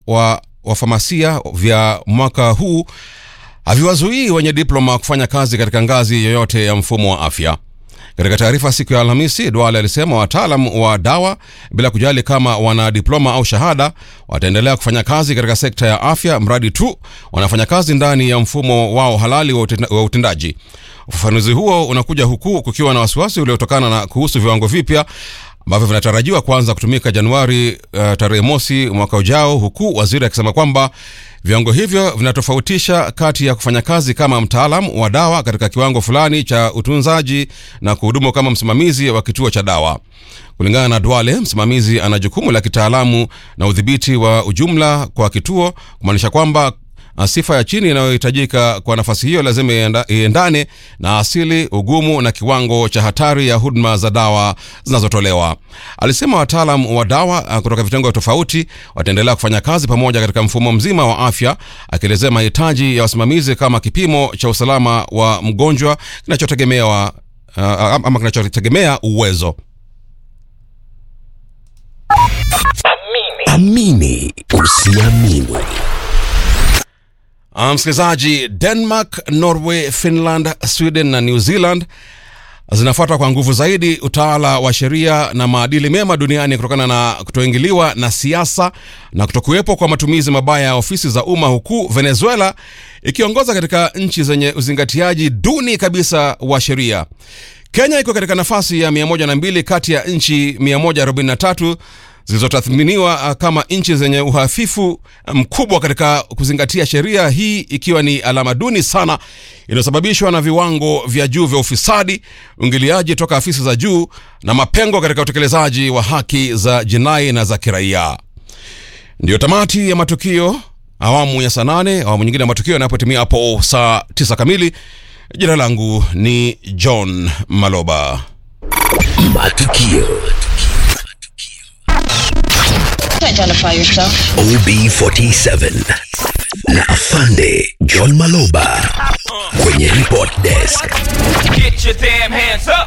wa wafamasia vya mwaka huu haviwazuii wenye diploma kufanya kazi katika ngazi yoyote ya mfumo wa afya. Katika taarifa siku ya Alhamisi, Duale alisema wataalam wa dawa, bila kujali kama wana diploma au shahada, wataendelea kufanya kazi katika sekta ya afya mradi tu wanafanya kazi ndani ya mfumo wao halali wa utenda- wa utendaji. Ufafanuzi huo unakuja huku kukiwa na wasiwasi uliotokana na kuhusu viwango vipya ambavyo vinatarajiwa kuanza kutumika Januari uh, tarehe mosi mwaka ujao, huku waziri akisema kwamba viwango hivyo vinatofautisha kati ya kufanya kazi kama mtaalam wa dawa katika kiwango fulani cha utunzaji na kuhudumu kama msimamizi wa kituo cha dawa. Kulingana na Duale, msimamizi ana jukumu la kitaalamu na udhibiti wa ujumla kwa kituo, kumaanisha kwamba Uh, sifa ya chini inayohitajika kwa nafasi hiyo lazima ienda- iendane na asili, ugumu na kiwango cha hatari ya huduma za dawa zinazotolewa. Alisema wataalam wa dawa uh, kutoka vitengo tofauti wataendelea kufanya kazi pamoja katika mfumo mzima wa afya, akielezea mahitaji ya wasimamizi kama kipimo cha usalama wa mgonjwa kinachotegemewa uh, ama kinachotegemea uwezo. Amini usiamini. Uh, msikilizaji, Denmark, Norway, Finland, Sweden na New Zealand zinafuata kwa nguvu zaidi utawala wa sheria na maadili mema duniani kutokana na kutoingiliwa na siasa na kutokuwepo kwa matumizi mabaya ya ofisi za umma, huku Venezuela ikiongoza katika nchi zenye uzingatiaji duni kabisa wa sheria. Kenya iko katika nafasi ya 102 kati ya nchi 143 zilizotathminiwa uh, kama nchi zenye uhafifu mkubwa katika kuzingatia sheria, hii ikiwa ni alama duni sana inayosababishwa na viwango vya juu vya ufisadi, uingiliaji toka afisi za juu na mapengo katika utekelezaji wa haki za jinai na za kiraia. Ndiyo tamati ya matukio awamu ya saa nane. Awamu nyingine ya matukio yanapotimia hapo saa tisa kamili. Jina langu ni John Maloba. Matukio Identify yourself. OB47 na Afande John Maloba kwenye report desk. Get your damn hands up.